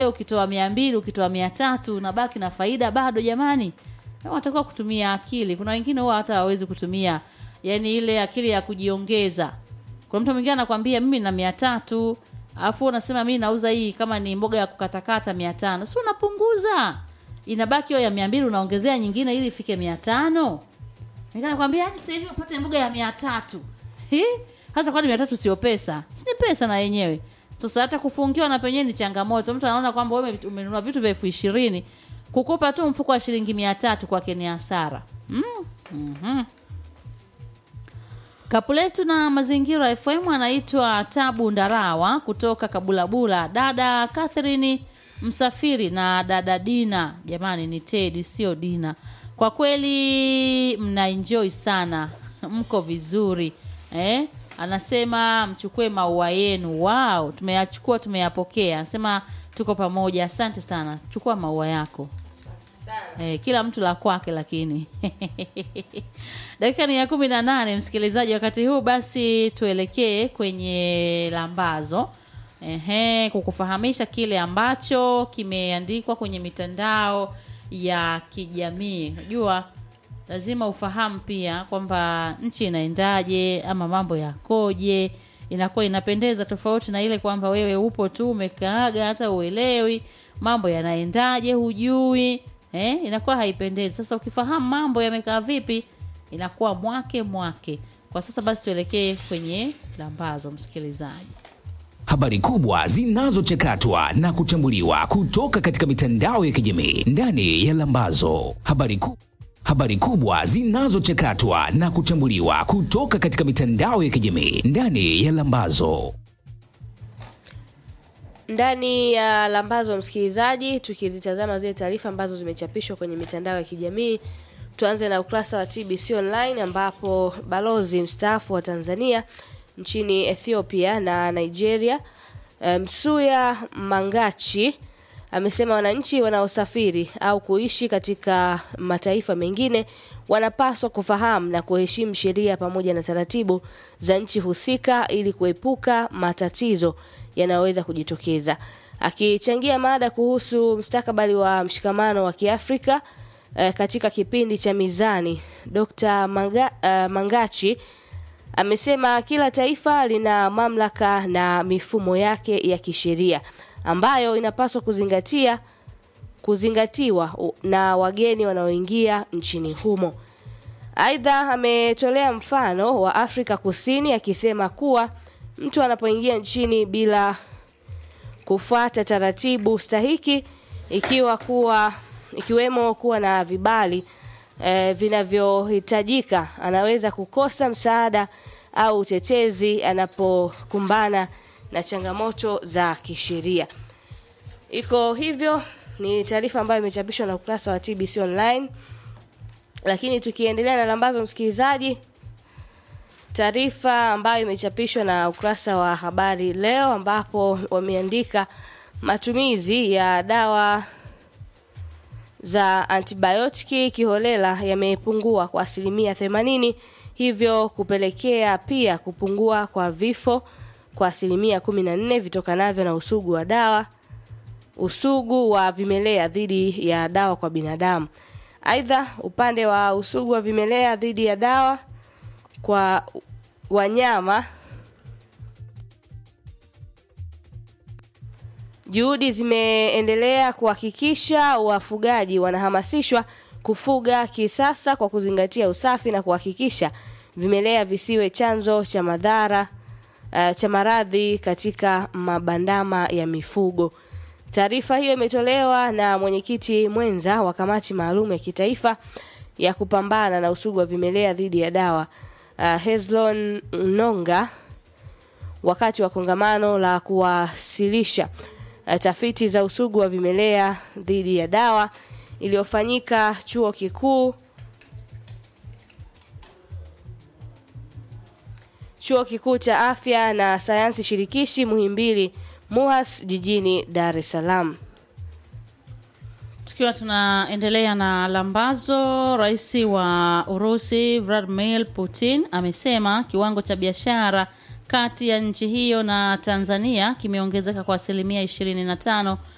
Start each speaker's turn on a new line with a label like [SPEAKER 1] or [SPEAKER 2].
[SPEAKER 1] ukitoa mia mbili ukitoa mia tatu unabaki na faida bado jamani unatakiwa kutumia akili kuna wengine huwa hata hawawezi kutumia yani ile akili ya kujiongeza kuna mtu mwingine anakwambia mimi na mia tatu alafu unasema mimi nauza hii kama ni mboga ya kukatakata mia tano si unapunguza inabaki hiyo ya mia mbili unaongezea nyingine ili ifike mia tano Mwingine anakwambia yani sasa hivi upate mboga ya mia tatu Hi? hasa kwani mia tatu sio pesa si ni pesa na yenyewe sasa hata kufungiwa na penyewe ni changamoto mtu anaona kwamba wewe umenunua vitu vya elfu ishirini kukupa tu mfuko wa shilingi mia tatu kwake ni hasara mm. mm-hmm. Kapu letu na mazingira FM anaitwa Tabu Ndarawa kutoka Kabulabula, dada Catherine Msafiri na dada Dina. Jamani, ni Tedi sio Dina. Kwa kweli mna enjoy sana, mko vizuri eh? Anasema mchukue maua yenu. Wow, tumeyachukua tumeyapokea. Anasema tuko pamoja, asante sana. Chukua maua yako. Eh, kila mtu la kwake lakini dakika ni ya kumi na nane msikilizaji wakati huu basi tuelekee kwenye lambazo Ehe, kukufahamisha kile ambacho kimeandikwa kwenye mitandao ya kijamii unajua lazima ufahamu pia kwamba nchi inaendaje ama mambo yakoje inakuwa inapendeza tofauti na ile kwamba wewe upo tu umekaaga hata uelewi mambo yanaendaje hujui eh, inakuwa haipendezi sasa ukifahamu mambo yamekaa vipi inakuwa mwake mwake kwa sasa basi tuelekee kwenye lambazo msikilizaji
[SPEAKER 2] habari kubwa zinazochakatwa na kuchambuliwa kutoka katika mitandao ya kijamii ndani ya Lambazo. Habari, ku, habari kubwa zinazochakatwa na kuchambuliwa kutoka katika mitandao ya kijamii ndani ya Lambazo.
[SPEAKER 3] ndani ya lambazo msikilizaji tukizitazama zile taarifa ambazo zimechapishwa kwenye mitandao ya kijamii tuanze na ukurasa wa tbc online ambapo balozi mstaafu wa tanzania nchini ethiopia na nigeria eh, msuya mangachi amesema wananchi wanaosafiri au kuishi katika mataifa mengine wanapaswa kufahamu na kuheshimu sheria pamoja na taratibu za nchi husika ili kuepuka matatizo yanayoweza kujitokeza akichangia mada kuhusu mstakabali wa mshikamano wa kiafrika eh, katika kipindi cha mizani dr Manga, uh, mangachi amesema kila taifa lina mamlaka na mifumo yake ya kisheria ambayo inapaswa kuzingatia kuzingatiwa u- na wageni wanaoingia nchini humo aidha ametolea mfano wa afrika kusini akisema kuwa mtu anapoingia nchini bila kufuata taratibu stahiki ikiwa kuwa ikiwemo kuwa na vibali eh, vinavyohitajika anaweza kukosa msaada au utetezi anapokumbana na changamoto za kisheria iko hivyo ni taarifa ambayo imechapishwa na ukurasa wa tbc online lakini tukiendelea na lambazo msikilizaji taarifa ambayo imechapishwa na ukurasa wa habari leo ambapo wameandika matumizi ya dawa za antibiotiki kiholela yamepungua kwa asilimia 80 hivyo kupelekea pia kupungua kwa vifo kwa asilimia 14 vitokanavyo na usugu wa dawa usugu wa vimelea dhidi ya dawa kwa binadamu aidha upande wa usugu wa vimelea dhidi ya dawa kwa wanyama juhudi zimeendelea kuhakikisha wafugaji wanahamasishwa kufuga kisasa kwa kuzingatia usafi na kuhakikisha vimelea visiwe chanzo cha madhara uh, cha maradhi katika mabandama ya mifugo taarifa hiyo imetolewa na mwenyekiti mwenza wa kamati maalum ya kitaifa ya kupambana na usugu wa vimelea dhidi ya dawa uh, Hezlon Nonga wakati wa kongamano la kuwasilisha uh, tafiti za usugu wa vimelea dhidi ya dawa iliyofanyika chuo kikuu chuo kikuu cha afya na sayansi shirikishi Muhimbili MUHAS jijini Dar es Salaam.
[SPEAKER 1] tukiwa tunaendelea na lambazo rais wa urusi vladimir putin amesema kiwango cha biashara kati ya nchi hiyo na tanzania kimeongezeka kwa asilimia 25